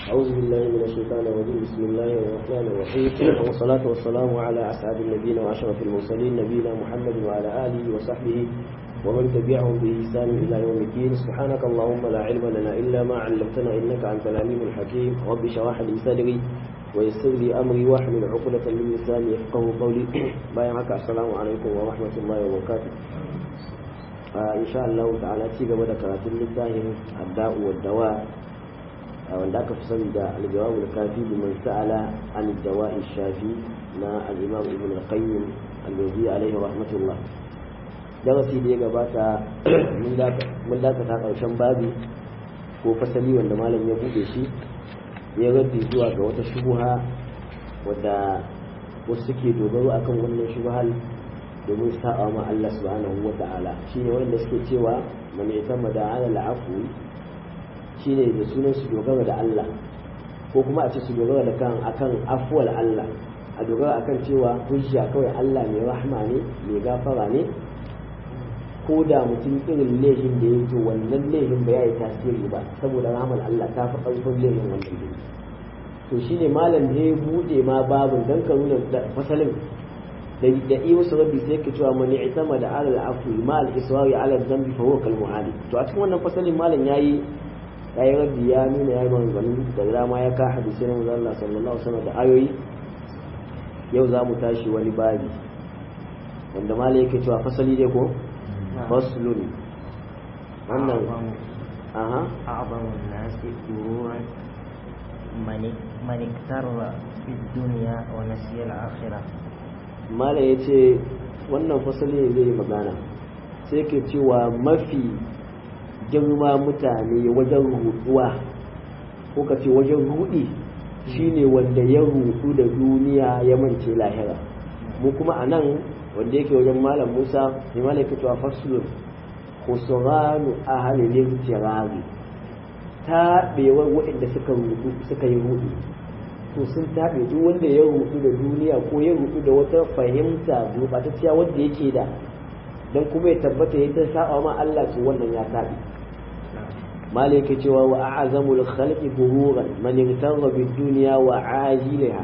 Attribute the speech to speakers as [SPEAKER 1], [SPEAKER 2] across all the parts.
[SPEAKER 1] أعوذ بالله من الشيطان الرجيم بسم الله الرحمن الرحيم والصلاة والسلام على أسعد النبيين وأشرف المرسلين نبينا محمد وعلى آله وصحبه ومن تبعهم بإحسان إلى يوم الدين سبحانك اللهم لا علم لنا إلا ما علمتنا إنك أنت العليم الحكيم رب اشرح لي صدري ويسر لي أمري واحلل عقدة من لساني يفقه قولي بايعك السلام عليكم ورحمة الله وبركاته إن شاء الله تعالى تيجي بدأ كراتين للتاهم الداء والدواء wanda aka fi sani da aljawabul kafi liman sa'ala an dawa'i shafi na al-imam ibn al-qayyim al-jawzi alaihi rahmatullah darasi da ya gabata mun dakata karshen babi ko fasali wanda malam ya bude shi ya raddi zuwa ga wata shubuha wadda wasu suke dogaro akan wannan shubuhal domin sa'a ma Allah subhanahu wa ta'ala shine wanda suke cewa man yatamma da ala al-afwi shine da sunan su dogara da Allah ko kuma a ce su dogara da kan akan afuwal Allah a dogara akan cewa hujja kawai Allah mai rahma ne mai gafara ne ko da mutum irin laifin da ya to wannan laifin ba ya yi tasiri ba saboda rahmar Allah ta fi ƙarfin laifin wannan laifin to shine malam da ya bude ma babin dan ka nuna fasalin da da iya wasu rabbi sai ka cewa mani itama da alal afwi ma al israri ala dhanbi fa huwa kal mu'ali to a cikin wannan fasalin malam yayi ya yi raddi ya nuna ya yi maganganu da dama ya ka hadisi na manzon Allah sallallahu alaihi da ayoyi yau za mu tashi wani babi wanda malai yake cewa fasali dai ko faslun wannan aha
[SPEAKER 2] أعظم الناس غرورا من من اكتر في الدنيا ونسي الآخرة
[SPEAKER 1] malai ya ce wannan fasali ne zai yi magana sai ke cewa mafi girma mutane wajen rutuwa ko ka ce wajen rudi shine wanda ya rutu da duniya ya mance lahira mu kuma a nan wanda yake wajen malam musa mai malam yake cewa fasulun kusuranu a halilin tirari taɓewar waɗanda suka rutu suka yi rudu to sun taɓe duk wanda ya rutu da duniya ko ya rutu da wata fahimta gurɓatacciya wanda yake da don kuma ya tabbata ya ta saba ma Allah to wannan ya taɓe مالك جوا وأعظم الخلق غرورا من اغتر بالدنيا وعاجلها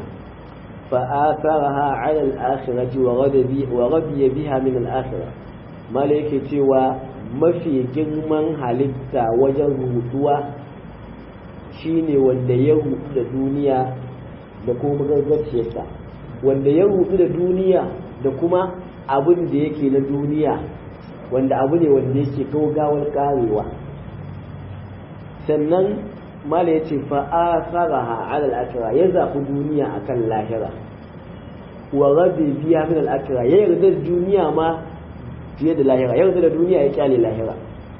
[SPEAKER 1] فآثرها على الآخرة وغضب وغضي بها من الآخرة مالك جوا ما في جرمان halitta wajen rutuwa shine wanda ya rutu da duniya da kuma gargaciyarsa wanda ya rutu da duniya da kuma abin da yake na duniya wanda abu ne wanda yake kawo gawar karewa sannan mala ya ce fa'asaraha ala al'akira ya zaɓi duniya akan lahira wa rabi biya min al'akira ya yarda da duniya ma fiye da lahira ya yarda da duniya ya kyale lahira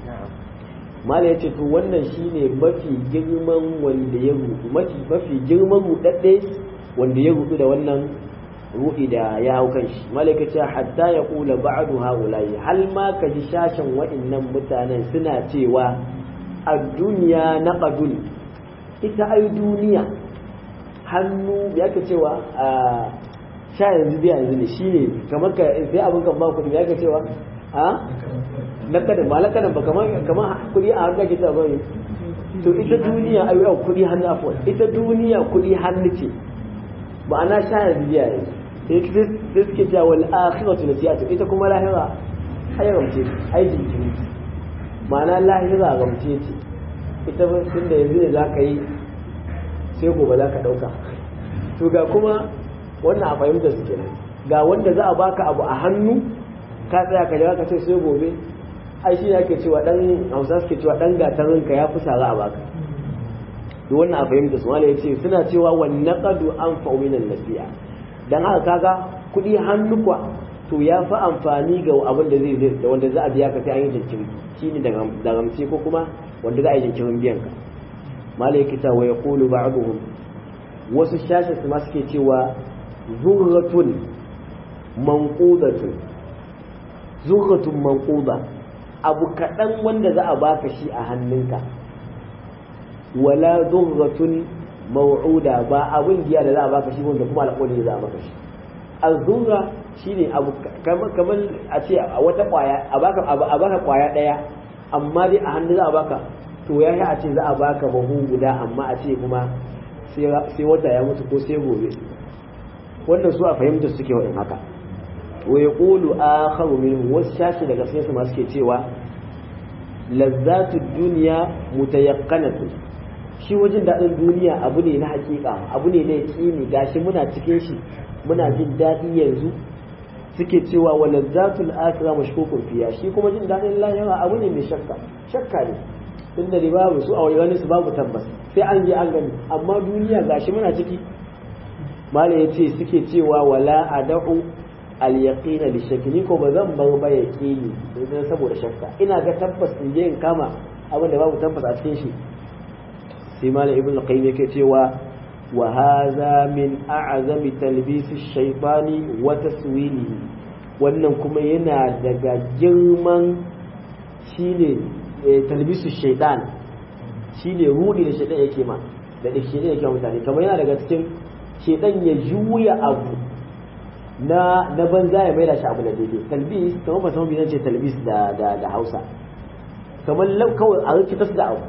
[SPEAKER 1] mala ya ce to wannan shine mafi girman wanda ya rudu mafi girman rudadde wanda ya rudu da wannan ruhi da ya hau kan shi malaka ce hatta ya kula ba'du haulayi hal ma ka ji shashin wa'annan mutanen suna cewa a duniya na ƙadun ita ai duniya hannu ya ka cewa a sha yanzu biya yanzu ne shi ne kamar ka sai abin kan ba kuɗi ya ka cewa a na kadan ba lakadan ba kamar kamar kuɗi a hannu ake cewa bai to ita duniya ai yau kuɗi hannu afwan ita duniya kuɗi hannu ce ma'ana sha yanzu biya yanzu sai suke cewa wal akhiratu nasiyatu ita kuma lahira ai ramce ai jinkiri ma'ana lahira gamce ce ita tun da yanzu ne za ka yi sai gobe za ka ɗauka to ga kuma wannan a fahimta su kenan ga wanda za a baka abu a hannu ka tsaya ka jira ka ce sai gobe ai shi ake cewa dan hausa suke cewa dan gatarin ka ya fi sara a baka to wannan a fahimta su wala yace suna cewa wan naqadu an fa'minan nasiya dan haka kaga kuɗi hannu kwa to ya fi amfani ga abin da zai da wanda za a biya ka sai an yi jinkiri shine da ramce ko kuma wanda za a yi jinkirin biyan ka malai kita wa yaqulu ba'dhum wasu shashin su ma suke cewa zurratun manqudatun zurratun manquda abu kaɗan wanda za a baka shi a hannunka wala zurratun maw'uda ba abin giya da za a baka shi wanda kuma alƙawari za a baka shi azurra shine abu kamar a ce a wata kwaya a baka a baka kwaya daya amma dai a hannu za a baka to ya yi a ce za a baka bahu guda amma a ce kuma sai wata ya mutu ko sai gobe wannan su a fahimta suke waɗin haka wa ya ƙulu a haru min wasu shashi daga sai su masu ke cewa lazzatu duniya mutayakkanatu shi wajen daɗin duniya abu ne na hakika abu ne na yaƙini gashi muna cikin shi muna jin daɗi yanzu suke cewa wa lazzatul akhirah mashkukun fiya shi kuma jin daɗin lahira abu ne mai shakka shakka ne tunda da babu su a wani su babu tabbas sai an je an gani amma duniya gashi muna ciki mala ya ce suke cewa wala ad'u al yaqina li shakki ni ko ba zan bar ba yaqini dan saboda shakka ina ga tabbas in je in kama abin da babu tabbas a cikin shi sai mala ibn qayyim yake cewa wa hadha min a'zami talbis ash-shaytani wa taswilihi wannan kuma yana daga girman shine talbisu shaitan shine rudi da shaitan yake ma da shaitan yake mutane kamar yana daga cikin shaitan ya juya abu na na banza ya maida shi abu na daidai talbis kamar ba san bizan ce talbis da da da Hausa kamar kawai a rikita su da abu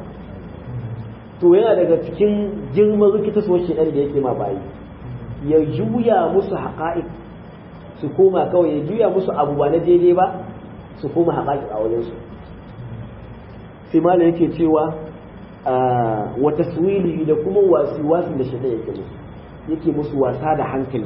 [SPEAKER 1] to yana daga cikin girman rikita su shaitan da yake ma bayi ya juya musu haqa'iq su koma kawai ya juya musu abu ba na daidai ba su koma haqa'iq a wajen su sai malam yake cewa wa taswili da kuma wasi-wasin da shaitan yake musu yake musu wasa da hankali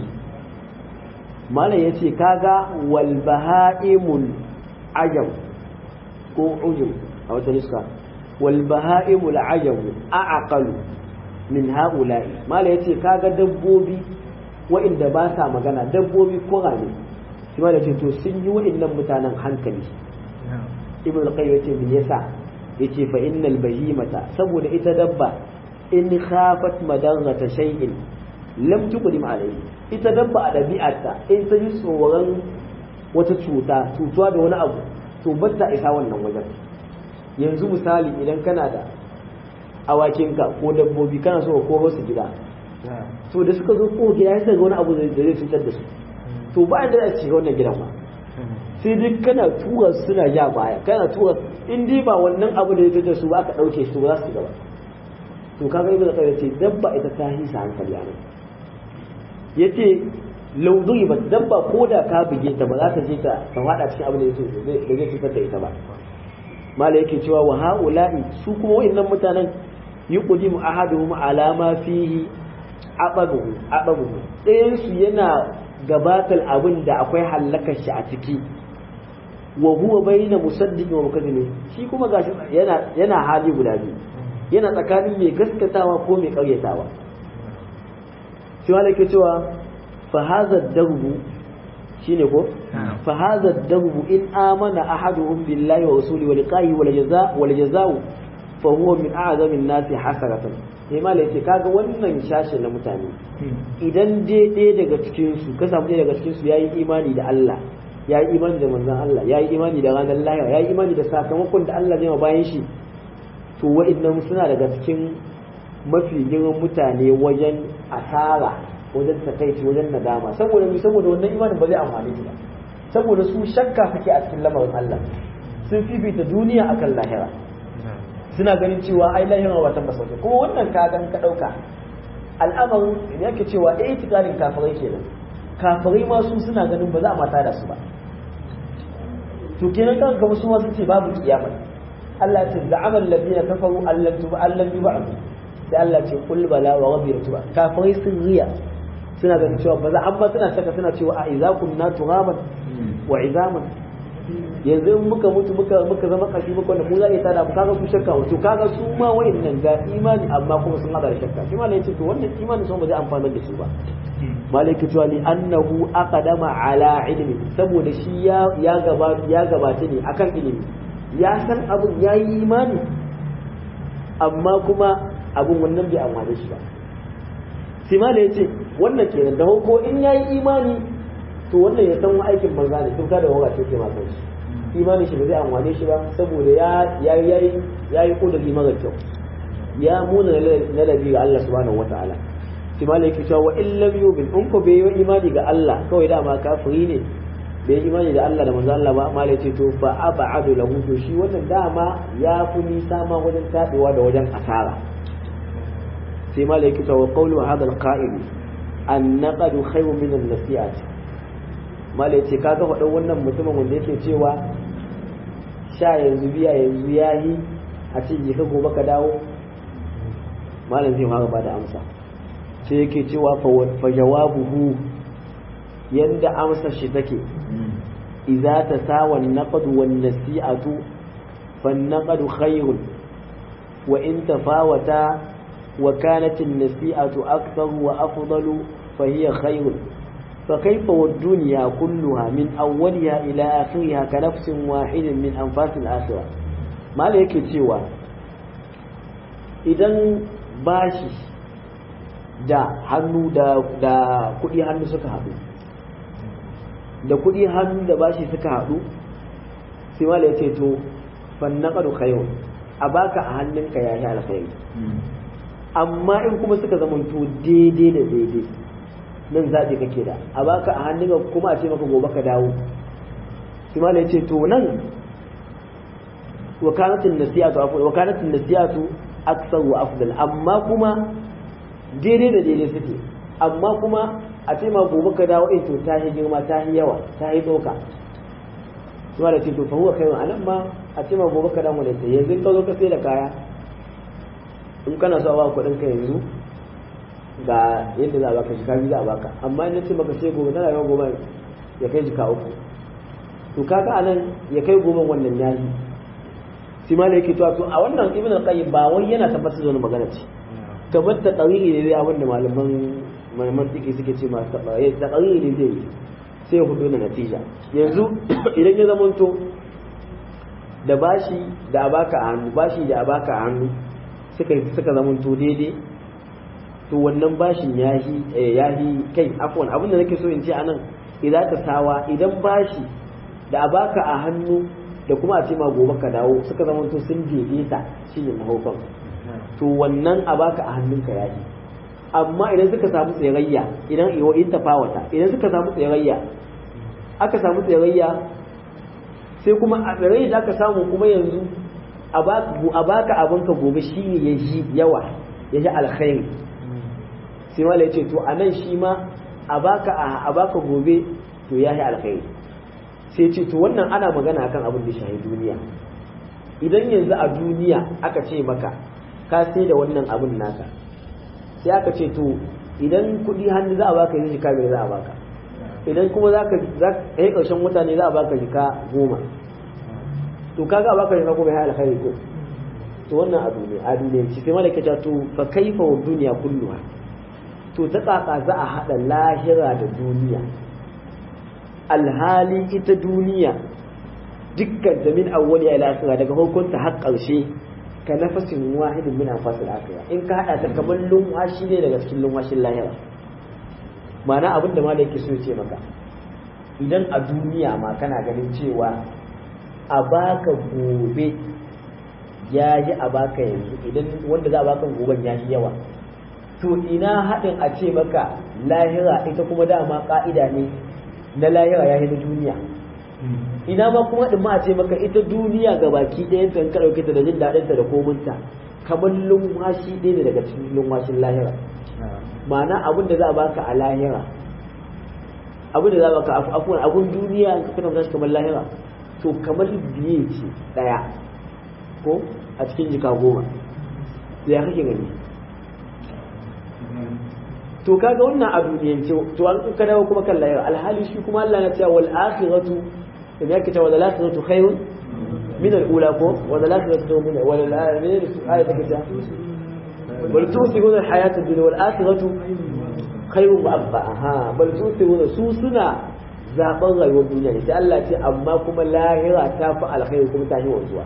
[SPEAKER 1] malam yace kaga wal baha'imul ajam ko ujum a wata nuska wal baha'imul ajam a'aqalu min ha'ula'i malam yace kaga dabbobi wa'inda ba sa magana dabbobi kurane shi malam yace to sun yi wa'innan mutanen hankali ibn al-qayyim yace me yasa yace fa innal bahimata saboda ita dabba in khafat madarrata shay'in lam tuqdim alayhi ita dabba a dabi'arta in ta yi tsoron wata cuta cutuwa da wani abu to batta isa wannan wajen yanzu misali idan kana da awakinka ko dabbobi kana so ka koro su gida to da suka zo ko gida sai ga wani abu da zai cutar da su to ba da za su shiga wannan gidan ba sai dai kana tura suna ja baya kana tura in dai ba wannan abu da ya da su ba aka dauke su ba za su gaba to kaga ibnu qayyim ce dabba ita ta hisa hankali a nan yace law ba dabba ko da ka buge ta ba za ta je ta ta fada cikin abin da yake da zai cutar da ita ba mala yake cewa wa haula'i su kuma wayannan mutanen yuqdimu ahaduhum ala ma fihi ababuhu ababuhu ɗayan su yana gabatar abin da akwai hallakar shi a ciki wa huwa bayna musaddiq wa mukadzib shi kuma gashi yana yana hali guda biyu yana tsakanin mai gaskatawa ko mai karyatawa shi wala yake cewa fa hadha darbu shine ko fa hadha darbu in amana ahaduhum billahi wa rasuli wa liqahi wal jazaa wal jazaa fa huwa min a'zami an-nasi hasaratan sai mala yace kaga wannan shashe na mutane idan dai ɗaya daga cikin su ka samu ɗaya daga cikin su yayi imani da Allah yayi imani da manzon Allah yayi imani da ranar lahira yayi imani da sakamakon da Allah zai ma bayan shi to wa'annan suna daga cikin mafi girman mutane wajen asara wajen takaici wajen nadama saboda mi saboda wannan imanin ba zai amfane su ba saboda su shakka suke a cikin lamarin Allah sun fifita duniya akan lahira suna ganin cewa ai lahira ba tabbas wace kuma wannan ka gan ka dauka al'amarin da yake cewa eh tikarin kafirai kenan kafirai ma su suna ganin ba za a mata da su ba to kenan kan gaba su ma sun ce babu kiyama Allah ya ce za'amal ladina kafaru allan tuba allan yub'ath sai Allah ce kul bala wa rabbi tuba kafirai sun riya suna ganin cewa ba za amma suna shaka suna cewa a idza kunna turaban wa izaman yanzu in muka mutu muka muka zama kashi muka wanda mu za a tada mu kaga su shakka to kaga su ma wayannan ga imani amma kuma sun hada da shakka shi malai yace to wannan imani sun ba zai amfana da su ba malai ke cewa li annahu aqdama ala ilmi saboda shi ya ya gaba ya gabata ne akan ilimi ya san abun yayi imani amma kuma abun wannan bai amfane shi ba sai malai yace wannan kenan da ko in yayi imani to wannan ya san aikin banza ne tun kada wura ce ke ma kanshi imani shi ba zai amfane shi ba saboda ya ya yayi yayi kudiri mara kyau ya muna ladabi ga Allah subhanahu wataala sai malai yake cewa wa in lam yu'min in ko bai yi imani ga Allah kawai dama kafiri ne bai imani da Allah da manzo Allah ba amma ya ce to fa ab'adu lahu to shi wannan dama ya fi nisa ma wajen tabewa da wajen asara sai malai kita wa qawlu hadha al-qa'il an naqadu khayrun min an-nasi'at malai ce kaga faɗin wannan mutumin wanda yake cewa sha yanzu biya yanzu yayi a ce je ka gobe ka dawo malam zai fara bada amsa sai yake cewa fa jawabuhu yanda amsar shi take idza tasawa an-naqd wan-nasi'atu fan-naqd khayrun wa in tafawata wa kanat an-nasi'atu akthar wa afdalu fa hiya khayrun فكيف والدنيا كلها من أولها إلى آخرها كنفس واحد من أنفاس الآخرة ما لك cewa idan bashi da hannu da da kudi hannu suka haɗu da kudi hannu da bashi suka haɗu sai mala yace to fannaqadu khayr a baka a hannunka ya yi alkhairi amma in kuma suka zamanto daidai da daidai nan zaɓi kake da a baka a hannunka kuma a ce maka gobe ka dawo sai mala yace to nan wakalatin nasiyatu wakalatin nasiyatu aksar wa afdal amma kuma daidai da daidai suke amma kuma a ce ma gobe ka dawo in to ta yi girma ta yi yawa ta yi tsoka kuma da ce to fa huwa kai anan ma a ce ma gobe ka dawo ne sai yanzu ka zo ka sai da kaya in kana so a baka kuɗin ka yanzu ga yadda za a baka jika biyu za a baka amma in ce maka sai gobe tana yawan gobe ya kai jika uku to kaga anan ya kai gobe wannan yayi shi ma yake to a wannan ibn al-qayyim ba wai yana tabbatar da wani magana ce kamar ta qariri ne abinda malaman malaman tiki suke ce ma ta qariri ne zai sai hudu da natija yanzu idan ya zamanto da bashi da abaka a hannu bashi da abaka a hannu suka suka zamanto daidai to wannan bashin yahi yahi kai afwan abinda nake so in ce anan idan ka sawa idan bashi da abaka a hannu da kuma a ce ma gobe ka dawo suka zama to sun daidaita shi ne mahaufan to wannan a baka a hannunka ya yi amma idan suka samu tsirayya idan iwa in tafawata idan suka samu tsirayya aka samu tsirayya sai kuma a tsirayya da aka samu kuma yanzu a baka abinka gobe shi ne ya ji yawa ya ji alkhairi sai wala ya ce to a nan shi ma a baka gobe to ya yi alkhairi sai ce to wannan ana magana akan abin da shahi duniya idan yanzu a duniya aka ce maka ka sai da wannan abin naka sai aka ce to idan kuɗi hannu za a baka yanzu jika biyar za a baka idan kuma za ka yi ƙarshen mutane za a baka jika goma to kaga a baka jika goma ya alkhairi ko to wannan a duniya a duniya ci sai malaka ta to fa kaifa wa duniya kulluha to ta tsaka za a haɗa lahira da duniya alhali ita duniya dukkan ta min awwali ila akhira daga hukunta har karshe ka nafasin wahidin min anfasil akhira in ka hada ta kamar lumwashi ne daga cikin lumwashin lahira ma'ana abin da malai yake so ya ce maka idan a duniya ma kana ganin cewa a baka gobe ya ji a baka yanzu idan wanda za a baka goben ya ji yawa to ina haɗin a ce maka lahira ita kuma dama ƙa'ida ne na lahira ya yi na duniya ina ma kuma din ma a ce maka ita duniya ga baki ɗayan ta ka ɗauke ta da jin daɗinta da kominta kamar lumwashi ɗaya ne daga cikin lumwashin lahira ma'ana abin da za a baka a lahira abin da za a baka afuwan abin duniya ka kana shi kamar lahira to kamar biye ce ɗaya ko a cikin jika goma ya kake gani to kaga wannan a duniyance to an ka dawo kuma kan lahira alhali shi kuma Allah ya ce wal akhiratu idan yake ta wal akhiratu khairun min al ula ko wal akhiratu min wal akhiratu ayat take ta bal tusibuna al hayat ad dunya wal akhiratu khairun wa abqa ha bal tusibuna su suna zaben rayuwar duniya ne sai Allah ce amma kuma lahira ta fi alkhairi kuma ta yi wanzuwa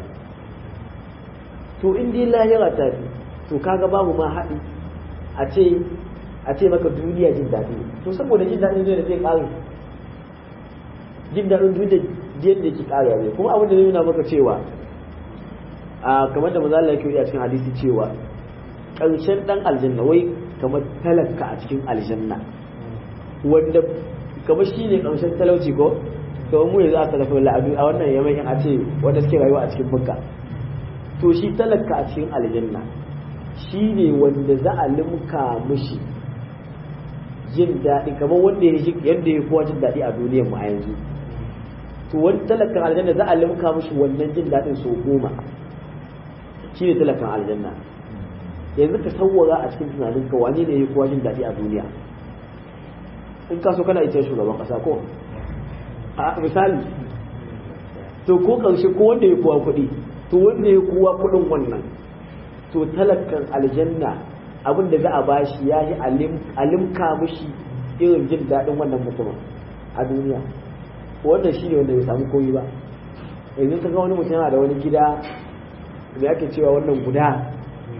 [SPEAKER 1] to in dai lahira ta fi to kaga babu ma haɗi a ce a ce maka duniya jin daɗi to saboda jin daɗin duniya zai ƙare jin daɗin duniya yadda ke ƙare ne kuma abin da zai nuna maka cewa a kamar da maza Allah yake a cikin hadisi cewa ƙarshen ɗan aljanna wai kamar talaka a cikin aljanna wanda kamar shi ne ƙarshen talauci ko to mu yanzu aka tafi la'adu a wannan yamakin a ce wanda suke rayuwa a cikin bukka to shi talaka a cikin aljanna shi ne wanda za a limka mushi jin daɗi kamar wanda ya shi yadda ya kowa jin daɗi a duniyar mu a yanzu to wani talakan aljanna za a limka mushi wannan jin daɗin sau goma shi ne talakan aljanna yanzu ka sauwara a cikin tunaninka wane ne ya kowa jin daɗi a duniya in ka so kana ita shugaban ƙasa ko a misali to ko ƙarshe ko wanda ya kowa kuɗi to wanda ya kowa kuɗin wannan to talakan aljanna abin da za a bashi ya yi alimka mushi irin jin daɗin wannan mutumin a duniya wannan shi ne wanda ya samu koyi ba yanzu ka ga wani mutum yana da wani gida da ake cewa wannan guda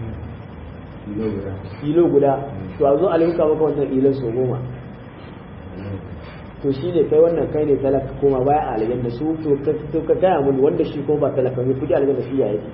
[SPEAKER 1] ilo guda to a zo alimka maka wannan ilon so goma to shi ne kai wannan kai ne talaka koma baya a aljanna su to ka gaya mun wanda shi ko ba talaka ne kudi aljanna shi ya yake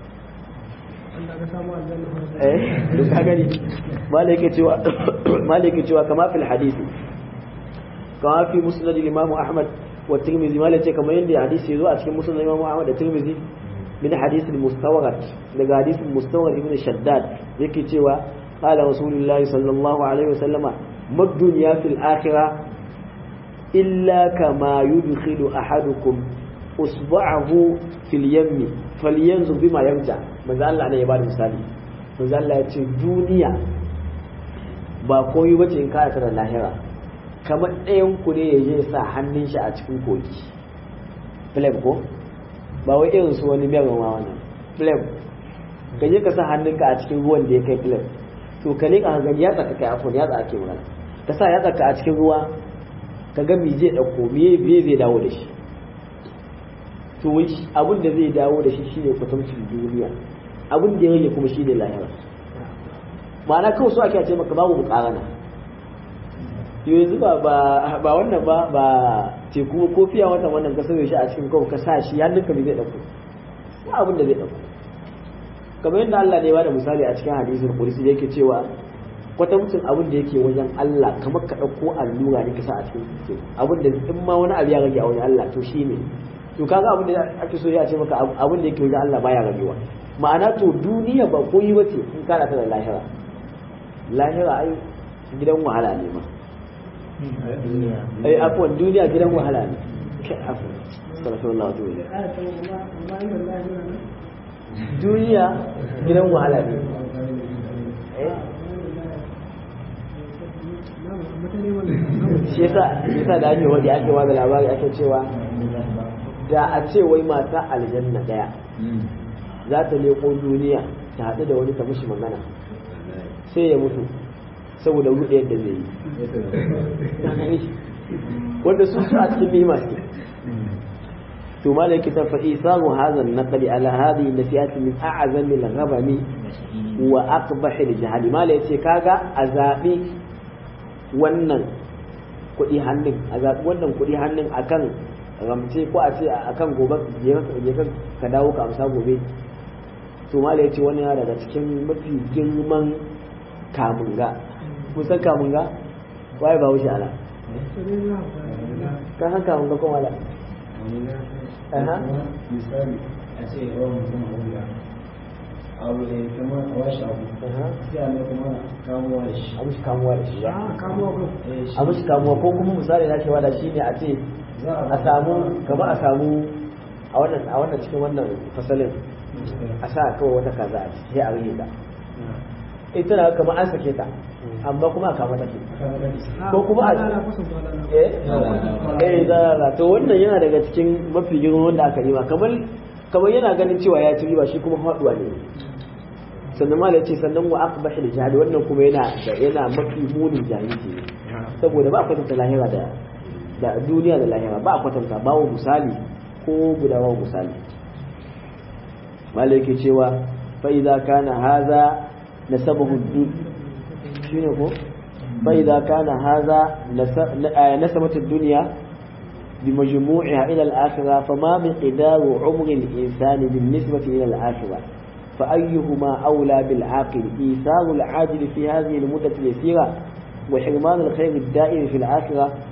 [SPEAKER 1] eh duk ka gani malaka cewa malaka cewa kama fil hadisi kama fi musnad imam ahmad wa tirmidhi malaka kama yanda hadisi yazo a cikin musnad imam ahmad da tirmidhi min hadith al-mustawrad daga hadith al-mustawrad ibn shaddad yake cewa qala rasulullahi sallallahu alaihi wasallama mad dunya fil akhirah illa kama yudkhilu ahadukum usba'ahu fil yammi falyanzu bima yarja manzo Allah ne ya bada misali manzo Allah ya ce duniya ba koyi bace in ka da lahira kamar ɗayan ku ne ya je sa hannun shi a cikin koki flame ko ba wai irin su wani mai ruwa wannan flame ka je ka sa hannunka a cikin ruwan da ya kai flame to ka ne ka gani ya tsaka kai afon ya tsaka ke magana ka sa ya tsaka a cikin ruwa ka ga me zai dauko me me zai dawo da shi to wai abin da zai dawo da shi shine kwatancin duniya abin da ya rage kuma shine lahira ma'ana kawai so ake ce maka babu mukarana yanzu ba ba wannan ba ba teku ko fiya watan wannan ka sauye shi a cikin kawai ka sa shi hannunka bai zai dauko ba abin da zai dauko kamar yadda Allah ne ya bada misali a cikin hadisin kursi da yake cewa kwatamcin abin da yake wajen Allah kamar ka ɗauko allura ne ka sa a cikin teku abin da in ma wani abu ya rage a wajen Allah to shi ne to kaga abin da ake so ya ce maka abin da yake wajen Allah baya ragewa ma'ana to duniya ba koyi bace in kana ta da lahira lahira ai gidan wahala ne ma ai afwan duniya gidan wahala ne kai afwan sallallahu alaihi wasallam duniya gidan wahala ne shi yasa yasa da ake wani ake wani labari ake cewa da a ce wai mata aljanna daya za ta leko duniya ta haɗu da wani ta mishi magana sai ya mutu saboda ruɗe yadda zai yi wanda sun su a cikin nima suke to malai kitab fa isamu hadha an-naqli ala hadhihi nasihat min a'zami al-ghabami wa aqbahi al-jahali malai yace kaga azabi wannan kuɗi hannun a zaɓi wannan kuɗi hannun akan ramce ko a ce akan gobe je ka dawo ka amsa gobe to mala ya ce wani yana daga cikin mafi girman kamunga kusan kamunga waye ba wuce ala kan haka kamunga ko wala
[SPEAKER 3] misali a ce yawan mutum a wuya abu ne kamar a washe abu sai a mai kuma kamuwa da shi
[SPEAKER 1] a mushi kamuwa da shi ba
[SPEAKER 3] Eh, shi
[SPEAKER 1] a mushi kamuwa ko kuma misali na cewa da shi ne a ce
[SPEAKER 3] za
[SPEAKER 1] a samu gaba a samu a wannan a wannan cikin wannan fasalin a sa kawai wata kaza a ciki sai a rage ta ita na kamar an sake ta amma kuma a kama take ko kuma a eh eh zalala to wannan yana daga cikin mafi girman wanda aka yi kamar kamar yana ganin cewa ya ci riba shi kuma faduwa ne sannan malai ce sannan wa aqbahi da jihadi wannan kuma yana yana mafi munin jahilci ne saboda ba a kwatanta lahira da da duniya da lahira ba a kwatanta bawo misali ko guda bawo misali malai ke cewa fa idza kana hadha nasabahu dun shine ko fa idza kana hadha nasabat ad-dunya بمجموعها إلى الآخرة فما مقدار عمر الإنسان بالنسبة إلى الآخرة فأيهما أولى بالعاقل إيثار العاجل في هذه المدة اليسيرة وحرمان الخير الدائم في الآخرة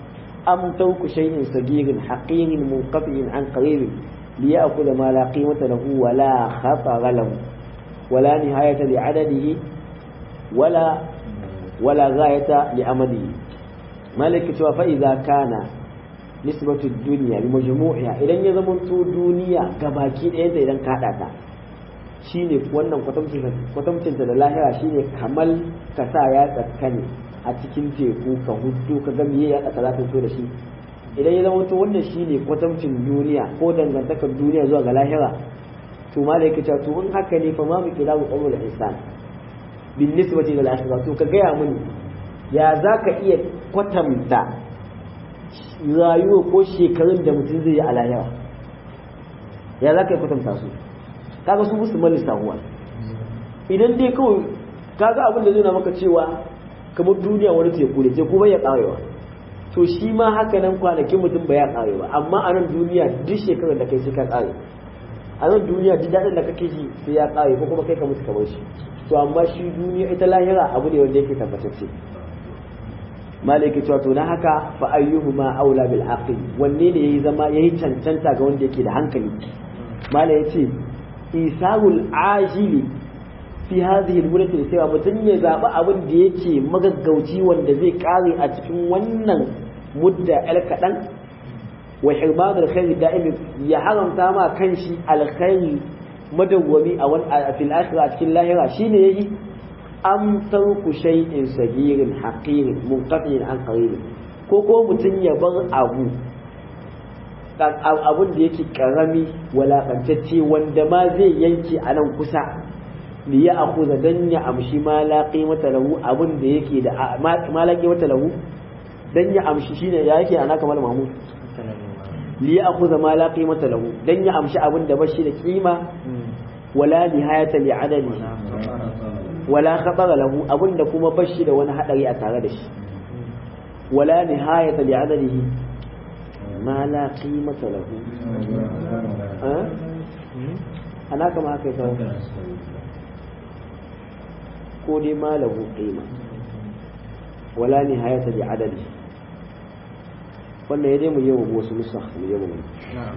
[SPEAKER 1] am tawku shay'in sagirin haqirin munqati'in an qarib liya'khudha ma la qimata lahu wa la khatara lahu wa la nihayata li 'adadihi wala wala ghayata li amalihi malaka cewa fa idza kana nisbatu dunya bi majmu'iha idan ya zama to duniya gabaki ɗaya da idan ka hada ta shine wannan kwatamcinta da lahira shine kamal ka sa ya tsakkane a cikin teku ka hudu ka gami ya tsaka za ta fito da shi idan ya zama to wannan shine kwatamcin duniya ko dangantakar duniya zuwa ga lahira to ma da yake cewa to in haka ne fa ma mu kila mu qawlul insan bin nisbati ila al-akhirah to ka gaya mini ya zaka iya kwatanta rayuwa ko shekarun da mutum zai yi a lahira ya zaka iya kwatanta su kaga su musu malisa huwa idan dai kawai kaga abin da zai na maka cewa kamar duniya wani teku ne teku bai ya karewa to shi ma haka nan kwanakin mutum bai ya kare ba amma a nan duniya duk shekarar da kai sai ka kare a nan duniya duk daɗin da kake ji sai ya kare ko kuma kai ka mutu kamar shi to amma shi duniya ita lahira abu ne wanda yake tabbatacce malai ke cewa to na haka fa ayyuhuma aula bil aqil wanne ne yayi zama yayi cancanta ga wanda yake da hankali malai yace isarul ajili fi hadhihi al-muddati sai mutum ya zaɓi abin da yake magaggauci wanda zai kare a cikin wannan mudda el kaɗan wa hirman al-khair da'imi ya haramta ma kanshi alkhairi madawwami a wani a fil akhirah a cikin lahira shine yayi am tarku shay'in sagirin haqirin munqati'in an qarib ko ko mutum ya bar abu abun da yake karami walakantacce wanda ma zai yanke a nan kusa li ya akuza dan ya amshi ma la qimata lahu abun da yake da ma la qimata lahu dan ya amshi shine ya yake ana kamar mahmud li ya akuza ma la qimata lahu dan ya amshi abun da bashi da kima wala nihayata li adadi wala khatara lahu abun da kuma bashi da wani hadari a tare da shi wala nihayata li adadihi ma la qimata lahu ana kama haka ita ko dai ma lahu qima wala nihayata li adadi wannan ya dai mu yi wa wasu nusakh mu yi mu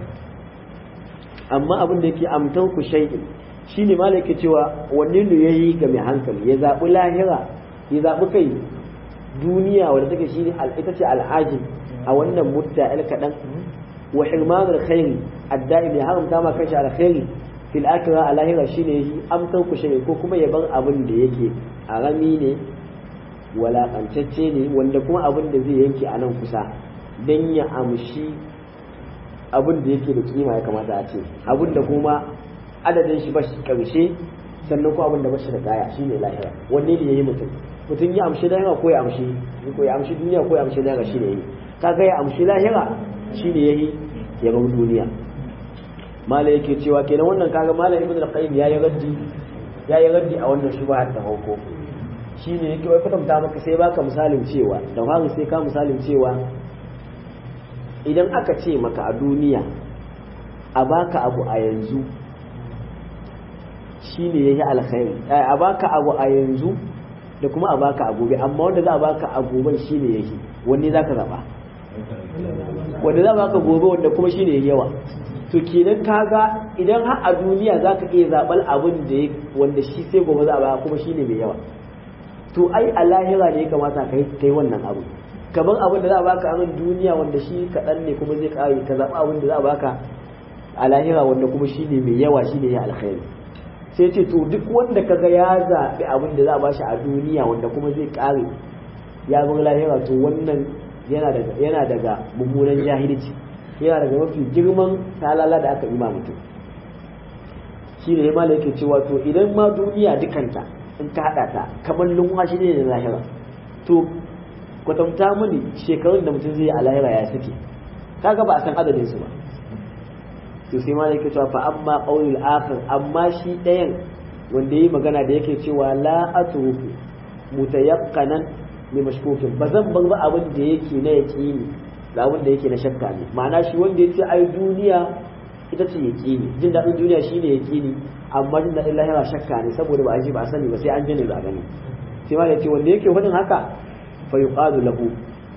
[SPEAKER 1] amma abin da yake amtan ku shay'in shine malaka cewa wanne ne yayi ga mai hankali ya zabi lahira ya zabi kai duniya wanda take shine ita ce al'ajin a wannan mutta el kadan wa hirmanul khairi adda'im ya haramta ma kanshi alkhairi fil akhirah a lahira shine yi amsan ku shine ko kuma ya bar abin da yake arami ne walakancacce ne wanda kuma abin da zai yanke a nan kusa dan ya amshi abin da yake da kima ya kamata a ce abin da kuma adadin shi ba shi karshe sannan ko abin da ba shi da kaya shine lahira wanne ne yayi mutum mutum ya amshi lahira ko ya amshi ko ya amshi duniya ko ya amshi lahira shine yayi kaga ya amshi lahira shine yayi ya bar duniya mala yake cewa kenan wannan kaga mala ibn al-qayyim yayi raddi yayi raddi a wannan shubha ta hauko shine yake wai kwatanta maka sai baka misalin cewa da fari sai ka misalin cewa idan aka ce maka a duniya a baka abu a yanzu shine yayi alkhairi a baka abu a yanzu da kuma a baka a gobe amma wanda za a baka a goben shine yake wanne zaka zaba wanda za a baka gobe wanda kuma shine yayi yawa to kenan kaga idan har a duniya zaka iya zabal abin da wanda shi sai gobe za a baka kuma shine mai yawa to ai a lahira ne ya kamata kai kai wannan abu kamar abin da za a baka a nan duniya wanda shi kaɗan ne kuma zai ƙare ka zaɓa abin da za a baka a lahira wanda kuma shi ne mai yawa shi ne ya alkhairi sai ce to duk wanda kaga ya zaɓi abin da za a bashi a duniya wanda kuma zai ƙare ya bar lahira to wannan yana daga yana daga mummunan jahilci yana daga mafi girman talala da aka yi ma mutum shi ne ma yake cewa to idan ma duniya dukanta in ka haɗa ta kamar lumwashi ne da lahira to kwatanta mini shekarun da mutum zai yi a lahira ya suke kaga ba a san adadin su ba to sai ma yake cewa fa amma qaulul akhir amma shi ɗayan wanda yayi magana da yake cewa la atruku mutayaqqanan li mashkukin ba zan bar ba abin da yake na yaqini da abin da yake na shakka ne ma'ana shi wanda yace ai duniya ita ce yaqini jin daɗin duniya shine yaqini amma jin daɗin lahira shakka ne saboda ba a ji ba a sani ba sai an je ne ba a gani sai ma yace wanda yake faɗin haka fa yuqalu lahu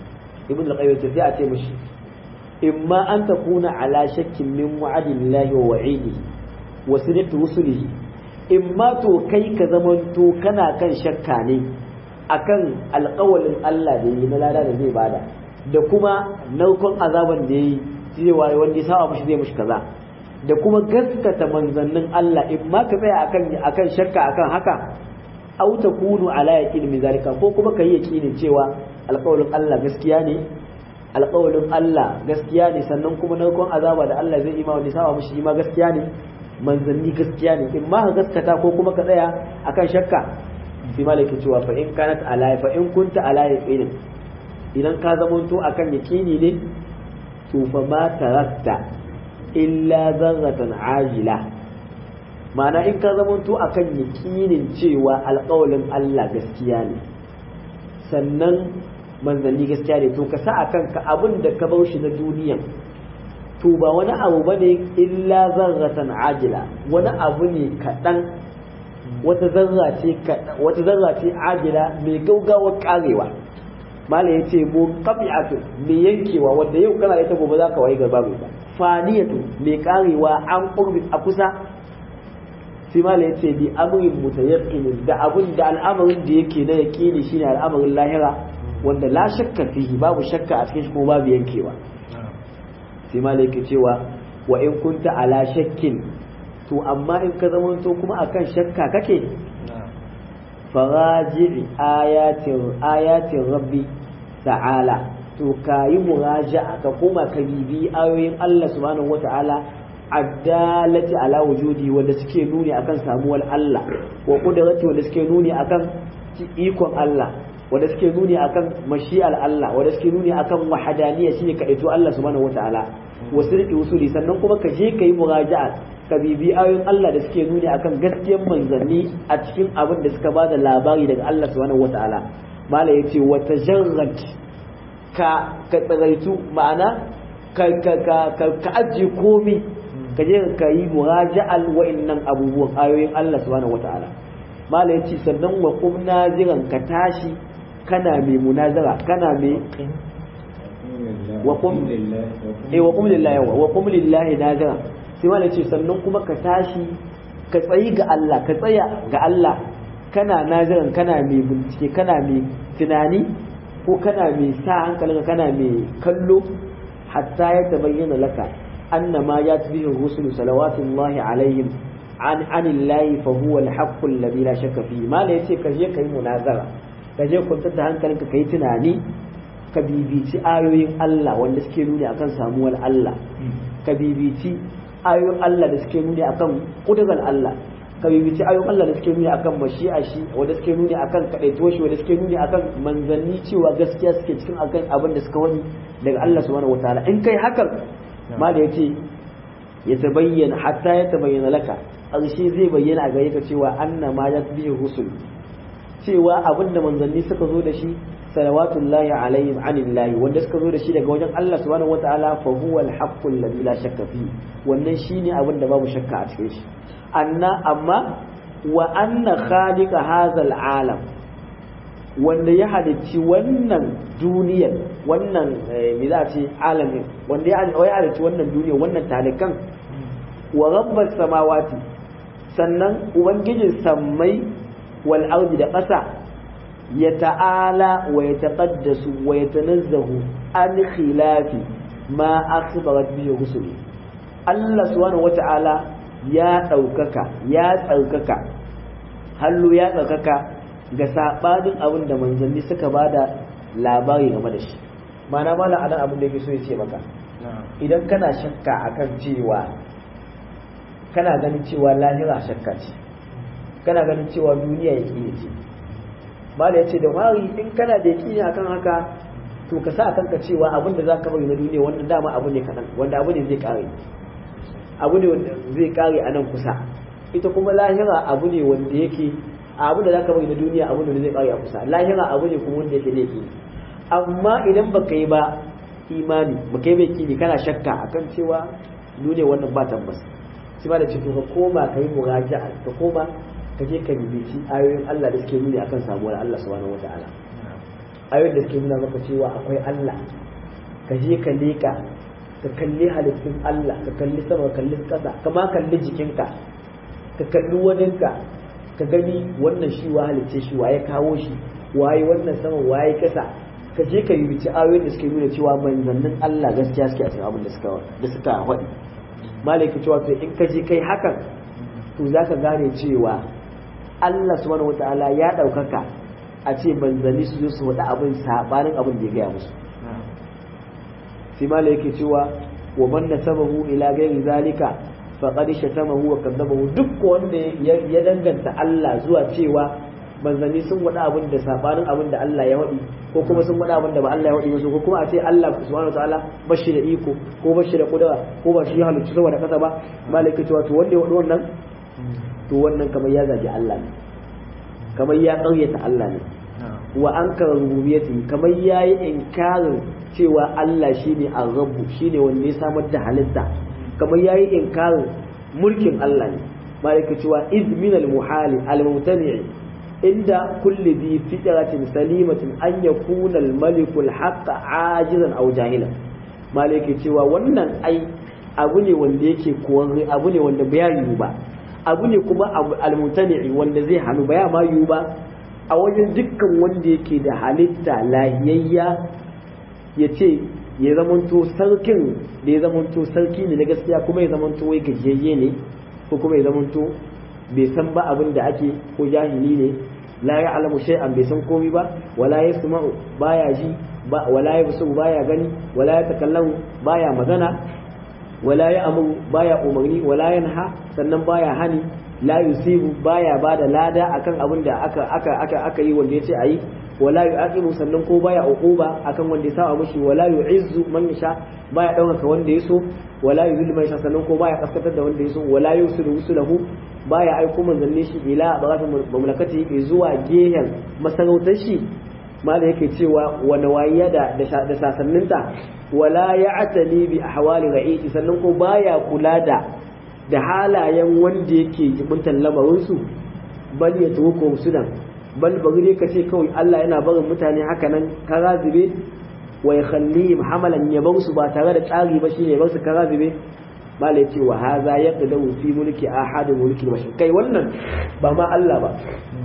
[SPEAKER 1] ibn al-qayyim sai a ce mishi imma an takuna ala shakkin min wa'adillahi wa wa'idihi wa sidqi rusulihi imma to kai ka zamanto kana kan shakka ne akan alƙawalin Allah da yi na lada da zai bada da kuma narkon azaban da yi zai waye wanda ya saba mishi zai mishi kaza da kuma gaskata manzannin Allah imma ka tsaya akan akan shakka akan haka au takunu ala yaqin min zalika ko kuma kai yaqinin cewa alƙawalin Allah gaskiya ne alƙawalin Allah gaskiya ne sannan kuma narkon azaba da Allah zai ima wanda saba mishi ima gaskiya ne manzanni gaskiya ne in ma ka gaskata ko kuma ka tsaya akan shakka sai malaka cewa fa in kanat ala fa in kunta ala yaqinin idan ka zamanto akan yaqini ne to fa ma tarakta illa zarratan ajila ma'ana in ka zamanto akan yaqinin cewa alƙawalin Allah gaskiya ne sannan manzanni gaskiya ne to ka sa a kanka abin da ka bar shi na duniyan to ba wani abu ba ne illa zarratan ajila wani abu ne kaɗan wata zarra ce wata zarra ce ajila mai gaugawar karewa malam yace mu qabi'atu mai yankewa wanda yau kana ita gobe zaka wayi garba ba faniyatu mai karewa an qurbi a kusa sai malam yace bi amrin mutayaqqin da abun da al'amarin da yake na yaqini shine al'amarin lahira wanda la shakka fihi babu shakka a cikin shi kuma babu yankewa sai malaka cewa wa in kunta ala shakkin to amma in ka zama to kuma akan shakka kake faraji ayatin ayatin rabbi ta'ala to kayi muraja'a ka koma ka bibi ayoyin Allah subhanahu wata'ala addalati ala wujudi wanda suke nuni akan samuwar Allah wa qudrati wanda suke nuni akan ikon Allah wanda suke nuni akan mashi'al Allah wanda suke nuni akan wahadaniya shine kadaito Allah subhanahu wataala wa sirri usuli sannan kuma ka je kai muraja'a ka bibi ayoyin Allah da suke nuni akan gaskiyar manzanni a cikin abin da suka bada labari daga Allah subhanahu wataala mala yace wa tajarrad ka ka tsaraitu ma'ana ka ka ka ka ajiye komai ka je ka yi muraja'al wa'annan abubuwan ayoyin Allah subhanahu wataala mala yace sannan wa qumna jiran ka tashi kana mai munazara kana mai wa qum eh wa qum lillahi wa qum lillahi nazira sai wala ce sannan kuma ka tashi ka tsayi ga Allah ka tsaya ga Allah kana naziran kana mai bincike kana mai tunani ko kana mai sa hankalinka kana mai kallo hatta ya tabayyana laka annama ya tabihi rusulu salawatullahi alaihim an anillahi fa huwa al-haqqu alladhi la shakka fihi mala yace ka je kai munazara ka je kwantar da hankalinka ka yi tunani ka bibici ayoyin Allah wanda suke nuni akan samuwar Allah ka bibici ayoyin Allah da suke nuni akan kudurar Allah ka bibici ayoyin Allah da suke nuni akan mashi'a shi wanda suke nuni akan kadaito shi wanda suke nuni akan manzanni cewa gaskiya suke cikin akan abin da suka wani daga Allah subhanahu wataala in kai hakan ma da yace ya tabayyana hatta ya tabayyana laka ƙarshe zai bayyana a gare ka cewa anna ma ya bihi rusul cewa abinda manzanni suka zo da shi salawatullahi alaihim anillahi wanda suka zo da shi daga wajen Allah subhanahu wataala fa huwa al-haqqu alladhi la shakka fi wannan shine abin da babu shakka a cikin shi anna amma wa anna khaliqa hadha alam wanda ya halicci wannan duniyar wannan me za a ce alamin wanda ya halicci wannan duniyar wannan talikan wa rabbas samawati sannan ubangijin sammai wal ardi da ƙasa ya ta'ala wa ya taqaddasu wa ya tanazzahu an khilafi ma akhbarat bihi rusuli Allah subhanahu wata'ala ya ɗaukaka ya tsarkaka hallo ya tsarkaka ga sabanin abin da manzanni suka bada labari game da shi ma'ana mala anan abin da yake so ya ce maka idan kana shakka akan cewa kana ganin cewa lahira shakka ce kana ganin cewa duniya ya ce mala ya ce da wari in kana da yaƙini akan haka to ka sa kanka cewa abin da za ka bari na duniya wannan dama abu ne kaɗan wanda abu ne zai ƙare abu ne wanda zai ƙare a nan kusa ita kuma lahira abu ne wanda yake abu da za ka bari na duniya abu ne zai ƙare a kusa lahira abu ne kuma wanda yake laifi amma idan baka yi ba imani baka yi bai kini kana shakka akan cewa duniya wannan ba tabbas shi ba da cikin ka koma ka yi muraja'a ka koma ka je ka bibici ayoyin Allah da suke nuni akan samuwar Allah subhanahu wata'ala ayoyin da suke nuna maka cewa akwai Allah ka je ka leka ka kalli halittun Allah ka kalli sama ka kalli ƙasa ka ma kalli jikinka ka kalli waninka ka gani wannan shi wa halicce shi wa ya kawo shi waye wannan sama waye ƙasa ka je ka yi ayoyin da suke nuna cewa manzannin Allah gaskiya suke a cikin abin da suka da suka faɗi malaki cewa to in ka je kai hakan to za ka gane cewa Allah subhanahu wataala ya ɗaukaka a ce manzanni su zo su faɗi abin sabanin abin da ya gaya musu sai mala yake cewa wa man nasabahu ila ghairi zalika faqad shatamahu wa kadzabahu duk wanda ya danganta Allah zuwa cewa manzanni sun wada abin da sabanin abin da Allah ya wadi ko kuma sun wada abin da ba Allah ya wadi musu ko kuma a ce Allah subhanahu wataala bashi da iko ko bashi da kudura ko ba shi halicci saboda kasa ba malaka cewa to wanda ya wadi wannan to wannan kamar ya zagi Allah ne kamar ya ƙaryata Allah ne wa ankara rububiyyati kamar yayi inkarin cewa Allah shine ar-rabb shine wanda ya samar da halitta kamar yayi inkarin mulkin Allah ne malaka cewa iz min al-muhali al-mumtani inda kulli bi fitratin salimatin an yakuna al-maliku al-haqq ajizan aw jahilan malaka cewa wannan ai abu ne wanda yake kowanne abu ne wanda bai yiwu ba abu ne kuma al-mumtani wanda zai hannu baya ma yiwu ba a wajen dukkan wanda yake da halitta lahiyayya ya ce ya zamanto sarkin da ya zamanto sarki ne na gaskiya kuma ya zamanto wai gajiyayye ne ko kuma ya zamanto bai san ba abin da ake ko jahili ne la ya alamu shay'an bai san komai ba wala ya suma'u baya ji wala ya busu baya gani wala ya takallamu baya magana wala ya amuru baya umarni wala yanha sannan baya hani la yusibu baya bada lada akan abin da aka aka aka aka yi wanda yace ayi wala yu'aqibu sannan ko baya uquba akan wanda ya saba mushi wala yu'izzu man yasha baya dauka wanda yaso wala yuzillu man yasha sannan ko baya kaskatar da wanda yaso wala yusiru rusulahu baya aiko manzanni shi ila bagatu mamlakati zuwa gehen masarautar shi mala yake cewa wani wayiya da da sasanninta wala ya'tali bi ahwali ra'iti sannan ko baya kula da da halayen wanda yake jibuntan lamarinsu bal ya tuko sudan bal bari dai kace kawai Allah yana barin mutane haka nan karazibe wa yakhallihim hamalan ya bar su ba tare da tsari ba shine bar su karazibe malai ce wa haza yaqdawu fi mulki ahad mulki bashar kai wannan ba ma Allah ba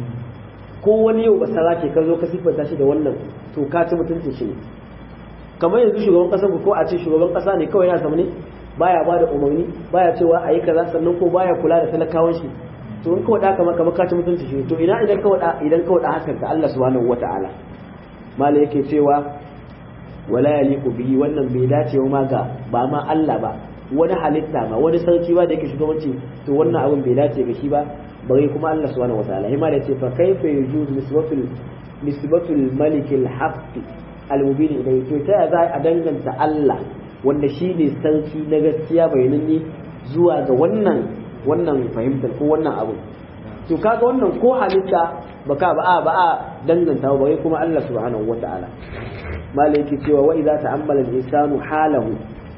[SPEAKER 1] ko wani yau basara ke ka zo ka siffanta shi da wannan to ka ci mutuncin shi ne kamar yanzu shugaban kasar ko a ce shugaban kasa ne kawai yana ne baya ba da umarni baya cewa a yi kaza sannan ko baya kula da talakawan shi to in kawai da kama kamar ka ci mutunci shi to ina idan kawai da idan kawai da hakan ka Allah subhanahu wata'ala mala yake cewa wala yaliqu bihi wannan bai dace ma ga ba ma Allah ba wani halitta ma wani sarki ba da yake shugabanci to wannan abin bai dace ga shi ba bare kuma Allah subhanahu wata'ala hima da ce fa kaifa yujuz nisbatul nisbatul malik al-haqq al-mubin ilayhi to ta za a danganta Allah wanda shi ne sarki na gaskiya bayananne zuwa ga wannan wannan fahimtar ko wannan abu to kaga wannan ko halitta baka ba a ba a danganta ba kuma Allah subhanahu wata'ala malai yake cewa wa idza ta'ammala al-insanu halahu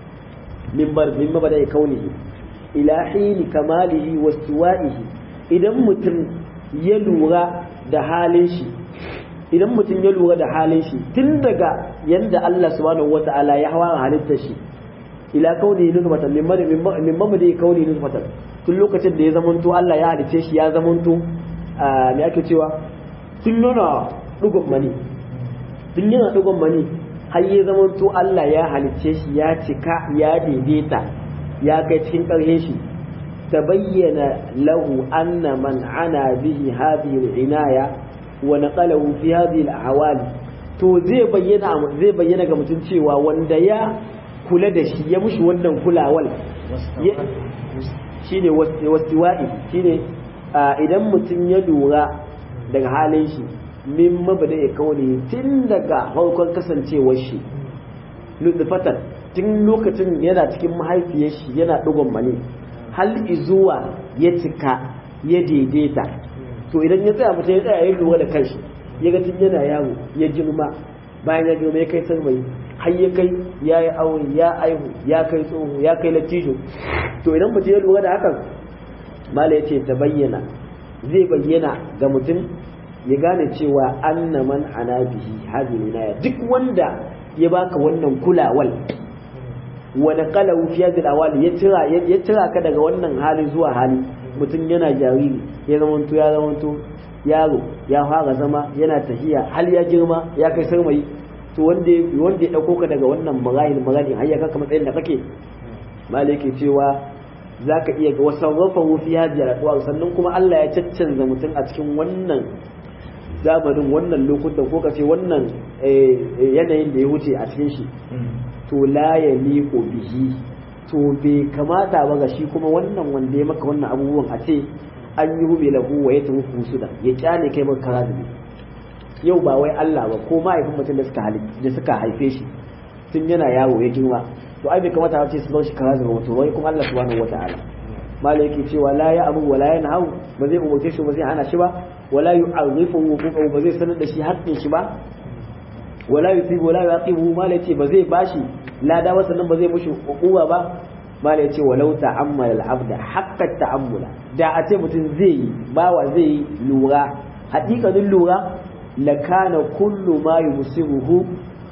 [SPEAKER 1] min bar min mabda'i kaunihi ila hini kamalihi wa istiwa'ihi idan mutum ya lura da halin shi idan mutum ya lura da halin shi tun daga yanda Allah subhanahu wata'ala ya hawa halittar shi ila kauni nutfatan min min mamadi kauni nutfatan tun lokacin da ya zamanto Allah ya halice shi ya zamanto me ake cewa tun yana dugun mani tun yana dugun mani har ya zamanto Allah ya halice shi ya cika ya daidaita ya kai cikin ƙarshen shi tabayyana lahu anna man ana bihi hadhihi al-inaya wa naqalahu fi hadhihi al-ahwali to zai bayyana zai bayyana ga mutum cewa wanda ya kula da shi ya mushi wannan kulawal shine wasiwa'i shine idan mutum ya lura daga halin shi min mabada ya kaune tun daga farkon kasancewar shi lutfatan tun lokacin yana cikin mahaifiyar shi yana dugon mani hal izuwa ya cika ya daidaita to idan ya tsaya mutum ya tsaya ya lura da kanshi ya ga tun yana yawo ya girma bayan ya girma ya kai sarmai har ya kai ya yi aure ya aihu ya kai tsoho ya kai latijo to idan mutum ya lura da hakan mala ya ce ta bayyana zai bayyana ga mutum ya gane cewa anna man ana bihi hadhihi naya duk wanda ya baka wannan kulawal wa naqalahu fi hadhihi awali ya tira ya tira ka daga wannan hali zuwa hali mutum yana jariri ya zamanto ya zamanto yaro ya fara zama yana tafiya hal ya girma ya kai sarmayi to wanda wanda ya dauko ka daga wannan marahil marahil har ya kaka matsayin da kake malaki cewa zaka iya ga wasarrafahu fi hadhihi al sannan kuma Allah ya caccanza mutum a cikin wannan zamanin wannan lokutan ko kace wannan yanayin da ya wuce a cikin shi to la ya liqo bihi to bai kamata ba ga shi kuma wannan wanda ya maka wannan abubuwan a ce an yi hube lahu wa ya tafi suda ya kyale kai maka karazubi yau ba wai Allah ba ko mahaifin mutum da suka da suka haife shi tun yana yaro ya girma to ai bai kamata ba ce su bar shi karazubi wato wai kuma Allah subhanahu wataala malai yake cewa la ya abu wala ya nahu ba zai umurce shi ba zai hana shi ba wala yu'arrifu huquqahu ba zai sanar da shi haƙƙin shi ba wala yusibu wala yaqibu malai ce ba zai bashi lada ba sannan ba zai mushi hukuma ba malai ce walau ta'ammala al-abda haqqa ta'ammula da a ce mutum zai yi bawa zai yi lura haƙiƙanin lura lakana kullu ma yusibuhu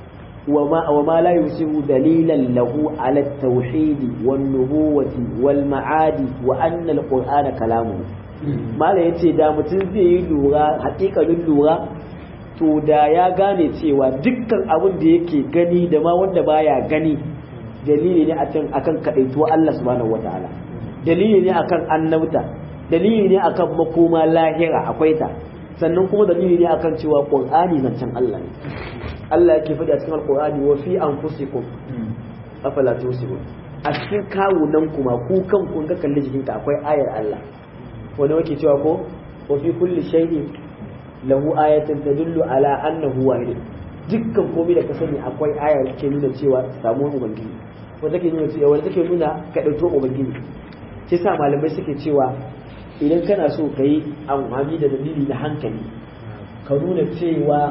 [SPEAKER 1] وما وما لا يصيب دليلا له على التوحيد والنبوة والمعاد وأن القرآن كلامه ما لا يتي دا متن زي لورا حقيقة لورا to da ya gane cewa dukkan abin da yake gani da ma wanda baya gani dalili ne akan akan kadaituwa Allah subhanahu wataala dalili ne akan annabta dalili ne akan makoma lahira akwai ta sannan kuma dalili ne akan cewa qur'ani zancen Allah ne Allah yake faɗi a cikin alqur'ani wa fi anfusikum afala tusirun a cikin kawunan kuma ku kan kun ga kalli jikinka akwai ayar Allah wanda wake cewa ko wa fi kulli shay'in lahu ayatun tadullu ala annahu wahid dukkan komai da ka sani akwai aya da ke nuna cewa samuwar ubangiji wanda take nuna cewa wanda take nuna ka dauko ubangiji shi sa malamai suke cewa idan kana so ka yi amfani da dalili na hankali ka nuna cewa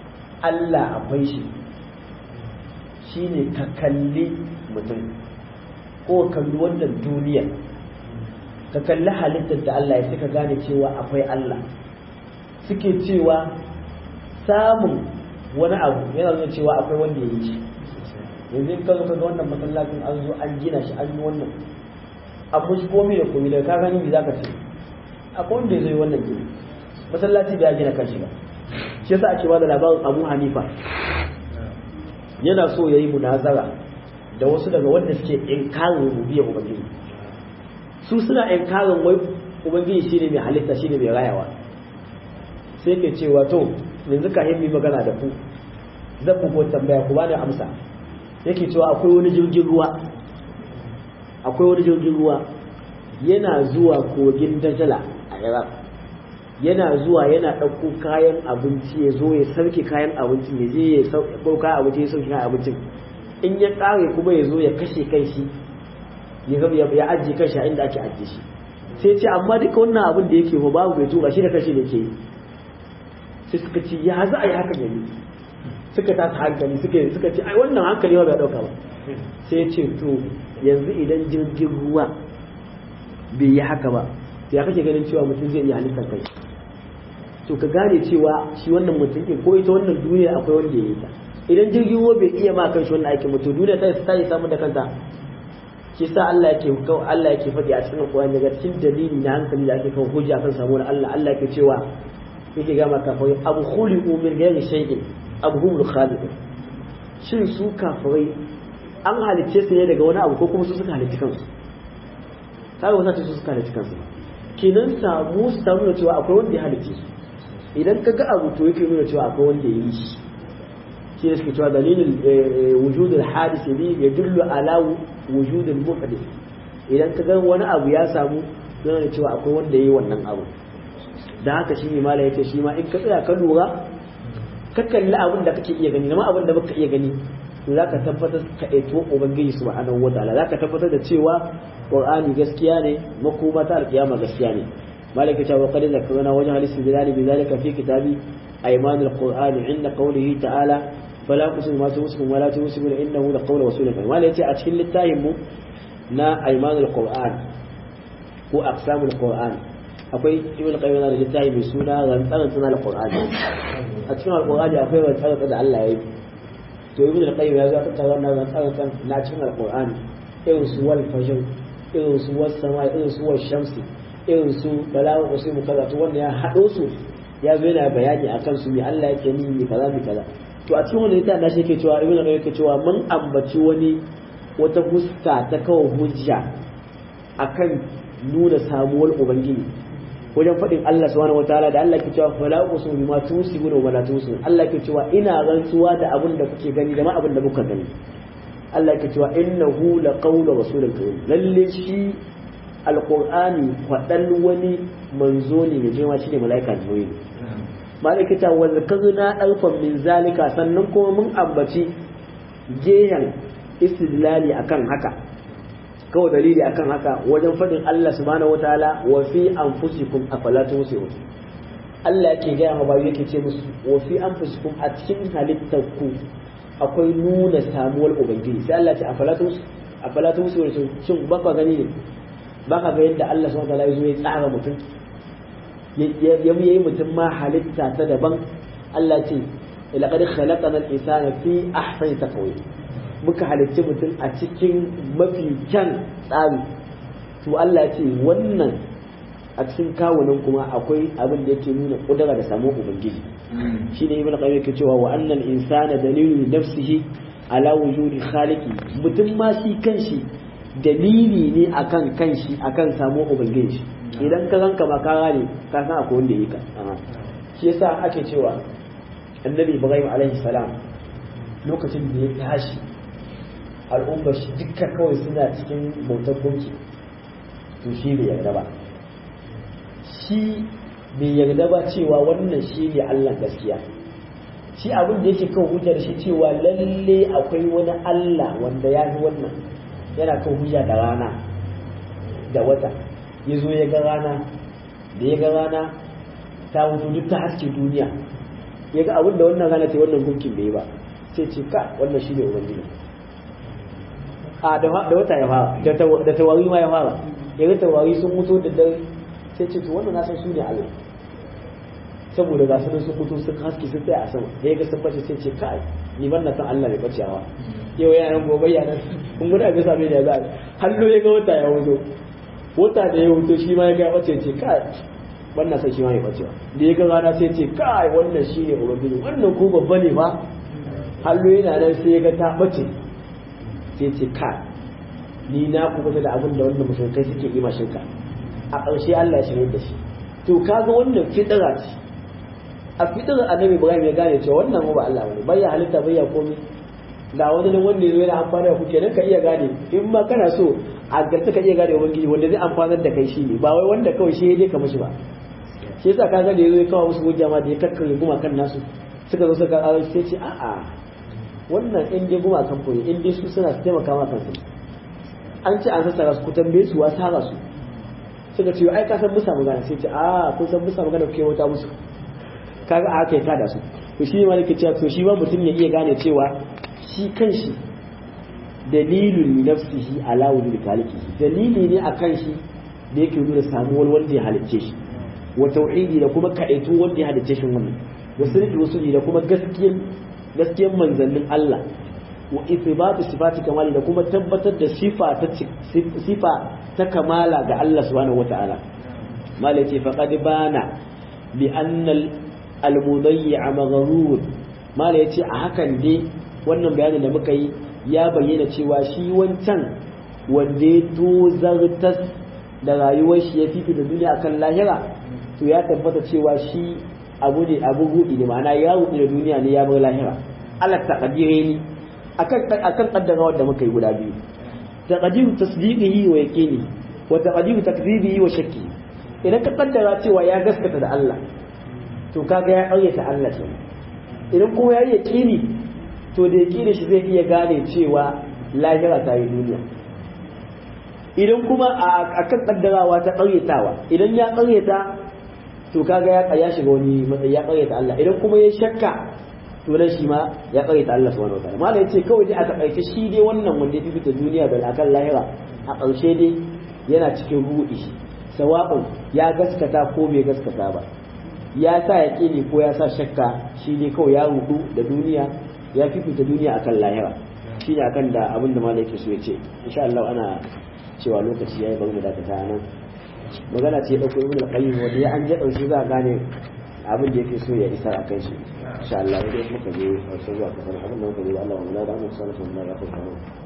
[SPEAKER 1] Allah akwai shi shine ka kalli mutum ko kalli wannan duniya ka kalli halittar da Allah ya suka gane cewa akwai Allah suke cewa samun wani abu yana nuna cewa akwai wanda ya yi shi yanzu in ka zo ka ga wannan masallacin an zo an gina shi an yi wannan abu shi komai da komai da ka gani me zaka ce akwai wanda ya zo yi wannan gini masallaci da ya gina kanshi ba shi yasa ake ba da labarin Abu Hanifa yana so ya yi munazara da wasu daga wanda suke inkarin rububiyar ubangiji su suna inkarin wai ubangiji shine mai halitta shine mai rayawa sai ke cewa to yanzu ka yi magana da ku zan bugo tambaya ku bani amsa yake cewa akwai wani jirgin ruwa akwai wani jirgin ruwa yana zuwa kogin dajala a iraq yana zuwa yana ɗauko kayan abinci ya zo ya sauke kayan abincin ya je ya ɗauko kayan abinci ya sauke kayan abincin in ya ƙare kuma ya zo ya kashe kai shi ya ajiye kai shi a inda ake ajiye shi sai ce amma duka wannan abin da yake ba babu bai tura shi da kashe da ke yi sai suka ce ya za a yi hakan yanzu suka tasa hankali suka suka ce ai wannan hankali ba bai dauka ba sai ya ce to yanzu idan jirgin ruwa bai yi haka ba ya kake ganin cewa mutum zai iya halittar kai to ka gane cewa shi wannan mutum ɗin ko ita wannan duniya akwai wanda ya yi ta idan jirgin ruwa bai iya ma kan shi wannan aikin mutum duniya ta ta yi samu da kanta shi sa Allah yake Allah yake faɗi a cikin Qur'ani daga cikin dalili na hankali da ake kawo hujja kan samuwar Allah Allah yake cewa yake ga maka fa abu khuliqu min ghairi shay'in abu humul khaliqun shin su kafirai an halicce su ne daga wani abu ko kuma su suka halicci kansu kaga wasa su suka halicci kansu kenan samu su ta nuna cewa akwai wanda ya halicce su idan ka ga abu to yake nuna cewa akwai wanda ya yi shi shi ne suke cewa dalilin wujudul hadis ne ya dullu ala wujudul muhdith idan ka ga wani abu ya samu yana cewa akwai wanda ya yi wannan abu da haka shi ne mala yace shi ma in ka tsaya ka lura ka kalli abin da kake iya gani amma abin da baka iya gani to zaka tabbatar ka aito ubangiji subhanahu wataala zaka tabbatar da cewa qur'ani gaskiya ne makoma ta alkiyama gaskiya ne malaka ta wa qad zakarna wajh al-istidlal bi zalika fi kitabi ayman al-qur'ani inda qawlihi ta'ala fala tusmu ma tusmu wa la tusmu innahu la qawlu rasulin malaka yace a cikin littafin mu na ayman al-qur'an ko aqsamul qur'an akwai ibn qayyim da littafi mai suna rantsaran sunan alqur'ani a cikin alqur'ani akwai rantsaran da Allah ya yi to ibn qayyim ya ga ta wannan rantsaran na cikin alqur'ani irin su wal fajr irin su was sama irin su was shamsi irin su balawu usimu kaza to wanda ya hado su ya zo yana bayani akan su me Allah yake ni me kaza me kaza to a cikin wannan littafin da shi yake cewa ibn qayyim yake cewa mun ambaci wani wata fuska ta kawo hujja akan nuna samuwar ubangiji wajen faɗin Allah subhanahu wataala da Allah ke cewa fala uqsimu bima tusibuna wa la tusibun Allah ke cewa ina rantsuwa da abin da kuke gani da ma abin da muka gani Allah ke cewa innahu laqawlu rasulin karim lalle shi alqur'ani faɗan wani manzo ne mai jima shine malaika jibril malaikata wa zakarna alfan min zalika sannan kuma mun ambaci gehen istidlali akan haka kawai dalili akan haka wajen faɗin Allah subhanahu wataala wa fi anfusikum afala tusirun Allah yake gaya ma bayu yake ce musu wa fi anfusikum a cikin halittarku akwai nuna samuwar ubangiji sai Allah ya ce afala tus afala tusirun shin ba ka gani ne ba ka ga yadda Allah subhanahu wataala ya zo ya tsara mutum ya yi mutum ma halitta ta daban Allah ce laqad khalaqana al-insana fi ahsani taqwim muka halicci mutum a cikin mafi kyan tsari to Allah ya ce wannan a cikin kawunan kuma akwai abin da yake nuna kudura da samu ubangiji shine ibn qayyim yake cewa wa annal insana dalilu nafsihi ala wujudi khaliqi mutum ma shi kanshi dalili ne akan kanshi akan samu ubangiji idan ka ranka ba ka gane ka san akwai wanda yake ka shi yasa ake cewa annabi ibrahim alaihi salam lokacin da ya tashi al'ummar shi dukkan kawai suna cikin bautar gunki to shi bai yarda ba shi bai yarda ba cewa wannan shi ne Allah gaskiya shi abin da yake kan hujjar shi cewa lalle akwai wani Allah wanda ya fi wannan yana kan hujja da rana da wata ya zo ya ga rana da ya ga rana ta wuto duk ta haske duniya ya ga abin da wannan rana ce wannan gunkin bai yi ba sai ce ka wannan shi ne ubangiji a da wata ya fara da tawari ma ya fara yaga tawari sun mutu da dare sai ce to wannan na san su ne Allah saboda ga su sun mutu sun haske sun tsaya a sama da yaga sun bace sai ce kai ni ban na san Allah mai bacewa yau yaran gobe yaran kun guda ga same da za hallo ya ga wata ya wuzo wata da ya wuto shi ma ya ga bace ce kai ban na san shi ma ya bacewa da ya ga rana sai ce kai wannan shi ne ubangiji wannan ko babba ne ba hallo yana nan sai ya ga ta bace sai ce ka ni na kubuta da abin da wannan mushrikai suke yi shirka a ƙarshe Allah ya shirye da shi to kaga wannan fitira ce a fitira annabi Ibrahim ya gane cewa wannan ba Allah bane bai ya halitta bai ya komai ga wani nan wanda yana amfana da ku kenan ka iya gane in ma kana so a garta ka iya gane ubangiji wanda zai amfanar da kai shine ba wai wanda kawai shi ya je ka mishi ba shi yasa kaga da yazo ya kawo musu hujja ma da ya kakkare kuma kan nasu suka zo suka kawo sai ce a'a wannan in dai guma kan koyi in dai su suna su taimaka ma kansu an ce an sassara su ku tambaye su wa sara su suka ce ai ka san musa magana sai ce a kun san musa magana kuke wata musu kaga a haka ya tada su to shi ne malaka cewa to shi ma mutum ya iya gane cewa shi kanshi dalilun li nafsihi ala wujudi khaliqihi dalili ne akan shi da yake nuna samuwar wanda ya halicce shi wa tauhidi da kuma kaɗaitu wanda ya halicce shi wannan wa sirri wasuli da kuma gaskiyar gaskiyar manzannin Allah wa ithbatu sifati kamali da kuma tabbatar da sifa ta sifa ta kamala ga Allah subhanahu wataala mala ce faqad bana bi anna al-mudayyi'a maghrur mala yace a hakan dai wannan bayanin da muka yi ya bayyana cewa shi wancan wanda ya tozartas da rayuwar shi ya fifita duniya akan lahira to ya tabbata cewa shi abu ne abu rudi ne ma'ana ya rudi da duniya ne ya bar lahira Allah taqdire ni akan akan kaddara wanda muka yi guda biyu taqdiru tasdiqihi wa yaqini wa taqdiru takdhibihi wa shakki idan ka kaddara cewa ya gaskata da Allah to kaga ya ƙaryata Allah ce idan kuma ya yi yaqini to da yaqini shi zai iya gane cewa lahira ta yi duniya idan kuma a kan kaddarawa ta ƙaryatawa idan ya ƙaryata to kaga ya ya shiga wani matsayi ya ƙaryata Allah idan kuma ya shakka to nan shi ma ya ƙaryata Allah subhanahu wataala malai yace kawai dai a takaice shi dai wannan wanda ya fita duniya da akan lahira a ƙarshe dai yana cikin ruɗi sawa'un ya gaskata ko bai gaskata ba ya sa ya ƙini ko ya sa shakka shi ne kawai ya rudu da duniya ya fifita duniya akan lahira shi ne akan da abin da malai ke so ya ce insha Allah ana cewa lokaci yayi bari mu dakata nan magana ce dauko ibn al-qayyim wanda ya an je dauki za a gane abin da yake so ya isa a kai shi insha Allah idan muka je wasu zuwa kasar abin da muka je Allah wa da mu sallallahu alaihi wa sallam ya